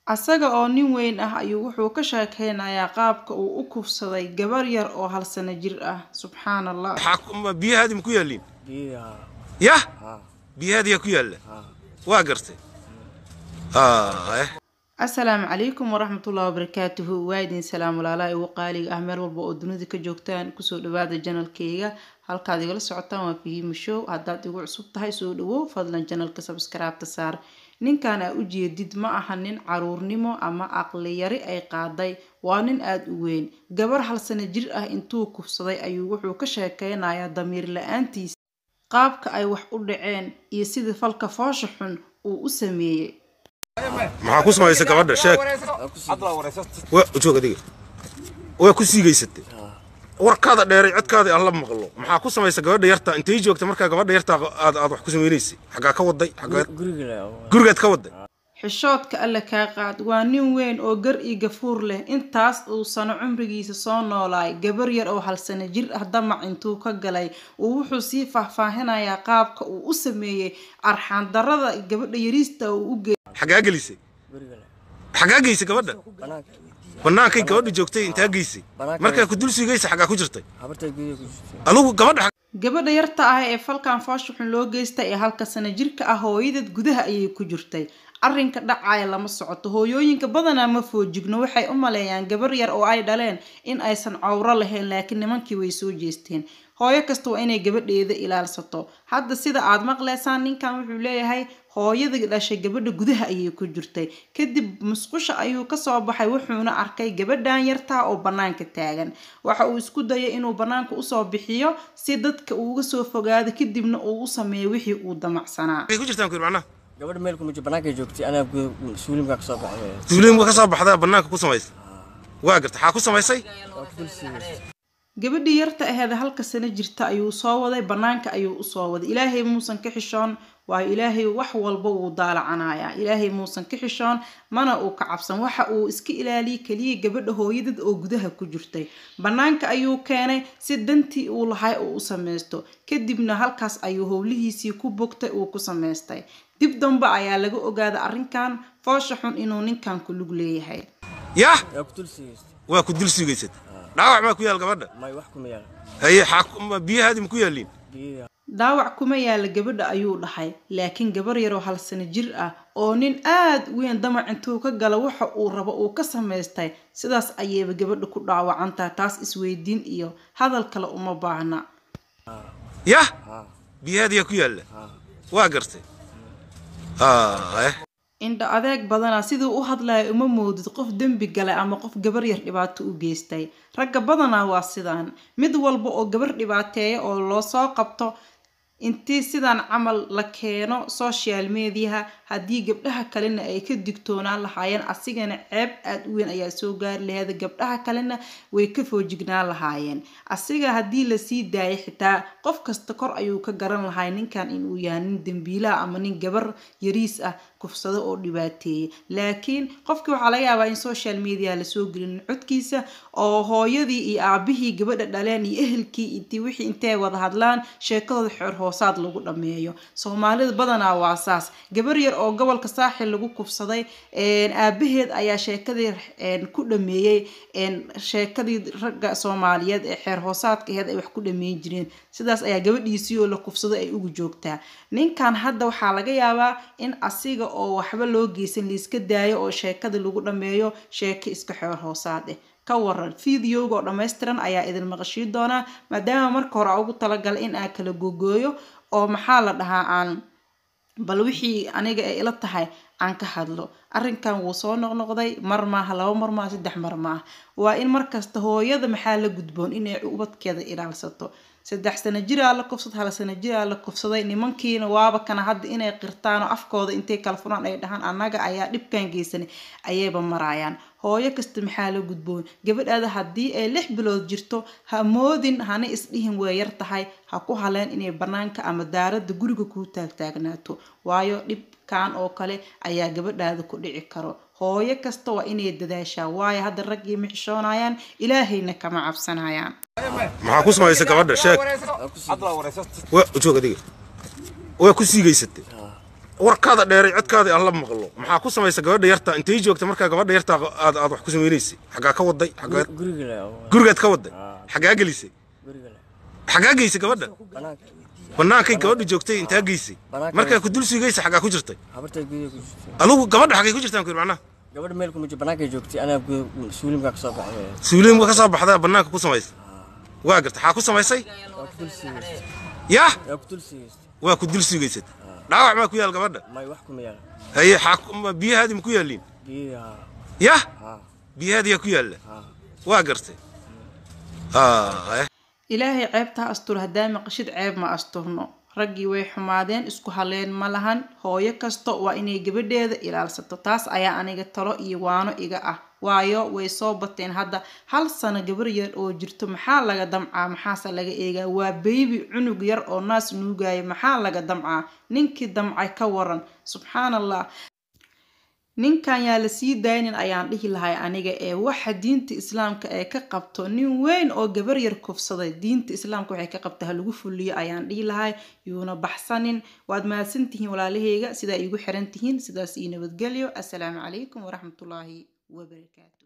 asaga oo nin weyn ah ayuu wuxuu ka sheekeynayaa qaabka uu u kufsaday gabar yar oo hal sano jir ah subxaan allah biyahaadi ma ku yaaliin biyaha yah haa biyahaadiyaa ku yaalla haa waa gartay Ah, eh. asalaamu calaykum waraxmatullahi wabarakaatuhu waa idin salaam walaalaha ugu qaaliga ah meel walba oo dunida ka joogtaan kusoo dhawaada janalkeyga halkaad igala socotaan waa fahiima show haddaad igu cusub tahay soo dhawow fadlan janalka sabskaraabta saar ninkan aa ujeedid ma aha nin caruurnimo ama aqli yari ay qaaday waa nin aada u weyn gabar hal sano jir ah intuu kufsaday ayuu wuxuu ka sheekeynayaa damiir la-aantiisa qaabka ay wax u dhaceen iyo sida falka foosha xun uu u sameeyey maxaa ku samaysay gabadha sheeg waa joog adiga waa ku siigaysatay warkaada dheeray codkaada aan la maqlo maxaa ku samaysay gabadha yarta intay joogta markaa gabadha yarta aad aad wax ku samaynaysay xaggaa ka waday xaggaa guriga le gurigaad ka waday xishoodka alle kaa qaad waa nin weyn oo gar iyo gafuur leh intaas uu sano cumrigiisa soo noolaay gabar yar oo hal sano jir ah damac intuu ka galay uu wuxuu sii faahfaahinayaa qaabka uu u sameeyey arxaandarada gabadha yariista uu u geeyay xaggaa gelisay guriga le xaggaa geysay gabadha banaanka bannaankay gabadha joogtay intaa geysay Bannaanka- markaa ku dul siigaysa xaggaa ku jirtay habartay gudaha ku jirtay adigu gabadha xag- gabadha yarta ah ee falkan foosha xun loo geystay ee halka sano jirka ah hooyadeed gudaha ayay ku jirtay arrinka dhacaya lama socoto hooyooyinka badanaa ma foojigno waxay u maleeyaan gabar yar oo ay dhaleen in aysan cawro lahayn laakiin nimankii way soo jeesteen hooyo kasta waa inay gabadheeda ilaalsato hadda sida aad maqleysaan ninkan wuxuu leeyahay hooyada dhashay gabadha gudaha ayay ku jirtay kadib musqusha ayuu kasoo baxay wuxuuna arkay gabadhan yartaa oo banaanka taagan waxa uu isku dayay inuu banaanka usoo bixiyo si dadka uuga soo fogaado kadibna uu u sameeyo wixii uu damacsanaa xaggay ku jirtaan ku yidhi macnaha gabadha meel kuma jiro banaanka joogtay anaa guda suulimkaa ka soo baxay duuliin ka soo baxdaa bannaanka ku samaysay waa gartay xaa ku samaysay waa ku dul siigay gabadhii yarta aheed halka sano jirta ayuu soo waday banaanka ayuu usoo waday ilaahay muusan ka xishoon waayo ilaahay wax walba wuu daalacanayaa ilaahay muusan ka xishoon mana uu ka cabsan waxa uu iska ilaaliyay keliya gabadha hooyadad oo gudaha ku jirtay banaanka ayuu keenay si dantii uu lahay uu u samaysto kadibna halkaas ayuu howlihiisii ku bogtay uu ku samaystay dib dambe ayaa laga ogaaday arrinkan foosha xun inuu ninkan ku lug leeyahay yah waa ku dul siigaystay waa ku dul siigaysatay dhaawac maa ku yaal gabadha may wax kuma yaala haye xaa ku- ma- biyahaadi ma ku yaaliin biyaha daawac kuma yaala gabadha ayuu dhahay laakiin gabar yaroo hal sano jir ah oo nin aad weyn damac intuu ka gala waxa uu rabo uu ka samaystay sidaas ayayba gabadha ku dhaawacantaha taas isweydiin iyo hadal kale uma baahna yah haa biyahaadiyaa ku yaalla haa waa gartay Ah, eh. indha adeeg badanaa siduu u hadlaya uma moodid qof dembi galay ama qof gabar yar dhibaato u geystay ragga badanaa waa sidaan mid walba oo gabar dhibaateeya oo loo soo qabto intii sidan camal la keeno social mediaha haddii gabdhaha kalena ay ka digtoonaan lahaayeen asigana ceeb aada u weyn ayaa soo gaari laheeda gabdhaha kalena way ka foojignaan lahaayeen asiga haddii lasii daayay xitaa qof kasta kor ayuu ka garan lahay ninkan inuu yahay nin dembiilaha ama nin gabar yariis ah kufsado oo dhibaateeyay laakiin qofkii waxaa laga yaabaa in social media lasoo gelin codkiisa oo hooyadii iyo aabihii gabadha dhaleen iyo ehelkii intii wixii intay wada hadlaan sheekadooda xeer hoosaad lagu dhammeeyo soomaalida badanaa waa saas gabar yar oo gobolka saaxil lagu kufsaday aabaheed ayaa sheekadii ku dhameeyey sheekadii ragga soomaaliyeed ee xeer hoosaadka aheed ay wax ku dhameyn jireen sidaas ayaa gabadhiisii oo la kufsaday ay ugu joogtaa ninkan hadda waxaa laga yaabaa in asiga oo waxba loo geysan laiska daayo oo sheekadii lagu dhameeyo sheeko iska xeer hoosaad eh ka waran videoga oo dhammaystiran ayaa idin maqashii doonaa maadaama marka hore ugu talagalay in aan kala gogooyo oo maxaa la dhahaa aan bal wixii aniga ay ila tahay aan ka hadlo arrinkan wuu soo noqnoqday mar maaha laba mar maaha saddex mar maaha waa in markasta hooyada maxaa la gudboon inay ubadkeeda ilaalsato saddex sano jiraa la kufsad hal sano jiraa la kufsaday nimankiina waaba kana hadda inay qirtaan oo afkooda intay kala furaan ay dhahaan annaga ayaa dhibkan geysanay ayayba maraayaan hooyo kasta maxaa la gudboon gabadhaada haddii ay lix bilood jirto ha moodin hana isdhihin way yar tahay ha ku haleen inay banaanka ama daaradda guriga kuu taagtaagnaato waayo dhibkan oo kale ayaa gabadhaada ku dhici karo hooyo kasta waa inay dadaashaa waayo hadda raggii ma xishoonayaan ilaahayna kama cabsanayaan maxaa ku samaysay gabadha sheeg waa ku siigay waa joog adiga waa ku siigaysatay haa warkaada dheeray codkaada aan la maqlo maxaa ku samaysa gabadha yarta intay joogta markaa gabadha yarta aad aad wax ku samaynaysay xaggaa ka waday xaggaa guriga le oo gurigaad ka waday xaggaa gelisay guriga le xaggaa geysay gabadha banaanka bannaankay gabadha joogtay intaa geysay Banaanka. markaa ku dul sugaysa xaggaa ku jirtay habartay gudaha ku jirtay adugu gabadha xaggay ku jirtaan ku yidhi macnaha gabadha meel kuma jirto banaanka joogtay anaa guda suulimkaa kasoo baxay suuliimka ka soo baxdaa bannaanka ku samaysa waa garta xaa ku samaysay waa ku dul sigaystay yah waa ku dul sigaystay waa ku dul sugaysad dhaawac maa ku yaal gabadha may wax kuma yaala haye xaa ku- ma- biyahaadii ma ku yaalliin biyaha yah haa biyahaadiyaa ku yaalla haa waa gartay Ah, eh. ilaahay ceebta ha asturo haddaa maqashid ceeb ma asturno raggii way xumaadeen isku haleen ma lahan hooyo kasta waa inay gabadheeda ilaalsato taas ayaa aniga talo iyo waano iga ah waayo way soo bateen hadda hal sano gabar yar oo jirto maxaa laga damcaa maxaase laga eegaa waa beybi cunug yar oo naas nuugaya maxaa laga damcaa ninkii damcay ka waran subxaan allah ninkan yaa la sii daynin ayaan dhihi lahay aniga ee waxa diinta islaamka ay ka qabto nin weyn oo gabar yar kufsaday diinta islaamka waxay ka qabta ha lagu fuliyo ayaan dhihi lahay yuuna baxsanin waad mahadsantihiin walaalaheyga sidaa iigu xiran tihiin sidaas ii nabadgelyo assalaamu calaykum waraxmatullaahi wabarakaatu